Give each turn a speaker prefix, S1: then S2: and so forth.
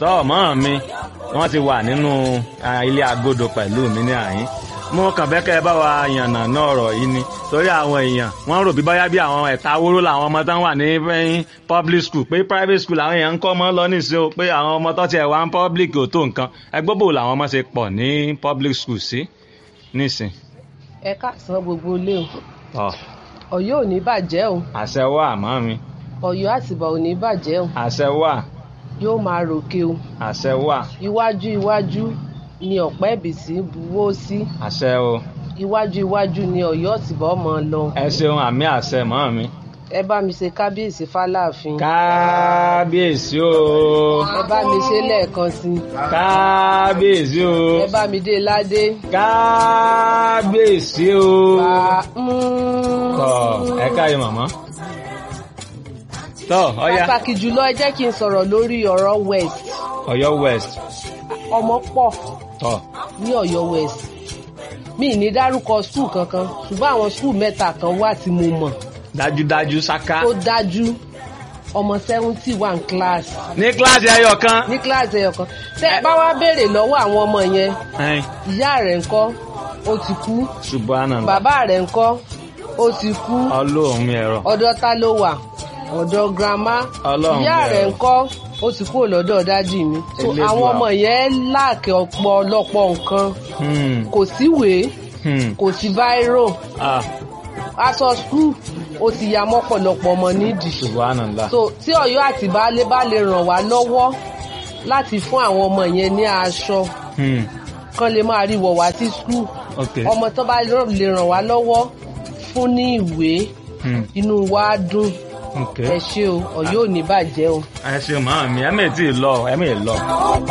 S1: tọ́ mọ́ mi wọ́n ti wà nínú ah, ilé agodo pẹ̀lú mi ní àyín mo kàn fẹ́ kẹ́ ẹ bá wa yànnà náà ọ̀rọ̀ yìí ni torí àwọn èèyàn wọ́n rò bí báyá bí àwọn ẹ̀ta wóró làwọn ọmọ tán wà ní eh, public school pé private school làwọn èèyàn ń kọ́ ọmọ lọ nísìnyí o pé àwọn ọmọ tó tiẹ̀ wá ń public ò tó nǹkan ẹgbẹ́ bò làwọn ọmọ ṣe pọ̀ ní public school sí nísìn.
S2: ẹ káàsán gbogbo ilé o
S1: tọ́
S2: Ọ̀yọ́ ò ní bàjẹ́ o
S1: àṣẹ wà mọ́ mi
S2: Ọ̀yọ́ àtìbà ò ní bàjẹ́ o
S1: àṣẹ wà
S2: yóò máa ròkè o
S1: àṣẹ wà
S2: iwájú iwájú ni ọ̀pẹ́ ìbísí buwó sí
S1: àṣẹ o
S2: iwájú iwájú ni Ọ̀yọ́ àtìbà ọmọ lọ
S1: ẹ ṣeun àmì àṣẹ mọ́ mi.
S2: ẹ bá mi ṣe kábíyèsí fáláàfin
S1: kábíyèsí o
S2: ẹ bá mi ṣe lẹ́ẹ̀kan sí i
S1: kábíyèsí o
S2: ẹ bá mi dé ládé
S1: kábíyèsí o.
S2: bá
S1: tọ ẹ káyọ màmá. tọ ọya
S2: pàtàkì jùlọ ẹ jẹ́ kí n sọ̀rọ̀ lórí ọ̀rọ̀ west
S1: Ọ̀yọ́ west
S2: ọmọ pọ̀
S1: tọ
S2: ní Ọ̀yọ́ west mi ì ní dárúkọ skul kankan ṣùgbọ́n àwọn skul mẹ́ta kan wà tí mo mọ̀
S1: dájúdájú ṣáká.
S2: tó dájú ọmọ seventy one class
S1: ní kíláàsì ẹyọ kan.
S2: ní kíláàsì ẹyọ kan tẹ ẹ bá wá béèrè lọ́wọ́ àwọn ọmọ yẹn
S1: ẹn
S2: ìyá rẹ̀ ńkọ́ ó ti kú
S1: subhanallah
S2: bàbá rẹ̀ ńkọ́ ó ti kú
S1: ọlọ́run mi ẹ̀rọ.
S2: ọ̀dọ̀ ta ló wà ọ̀dọ̀ grandma
S1: Ọlọ́run
S2: ìyá
S1: bẹ̀rẹ̀.
S2: rẹ̀ ńkọ́ ó ti kúrò lọ́dọ̀ dádì mi so
S1: Elédùà.
S2: àwọn ọmọ yẹn láàkì ọ̀pọ̀lọpọ̀ nǹkan
S1: Hmm,
S2: kò síwèé
S1: hmm,
S2: kò sí báírò
S1: ah,
S2: aṣọ skul ó ti ya mọ́pọ̀lọpọ̀ ọmọ nídìí
S1: subhanallah.
S2: so tí Ọ̀yọ́ àti baálé bá lè ràn wá lọ́wọ́ láti fún àwọn ọmọ yẹn ní aṣọ
S1: Hmm,
S2: kán lè máa rí wọ̀ wá sí skul
S1: ok.
S2: ọmọ tó bá lè ràn wá lọ́wọ́ fún ní ìwé
S1: Hmm,
S2: inú wa á dùn
S1: ok.
S2: ẹ ṣé o Ọ̀yọ́ ò ní bàjẹ́ o.
S1: ẹ ṣe màá mi ẹ mẹ́ẹ̀ tí ì lọ ẹ mẹ́ẹ̀ lọ.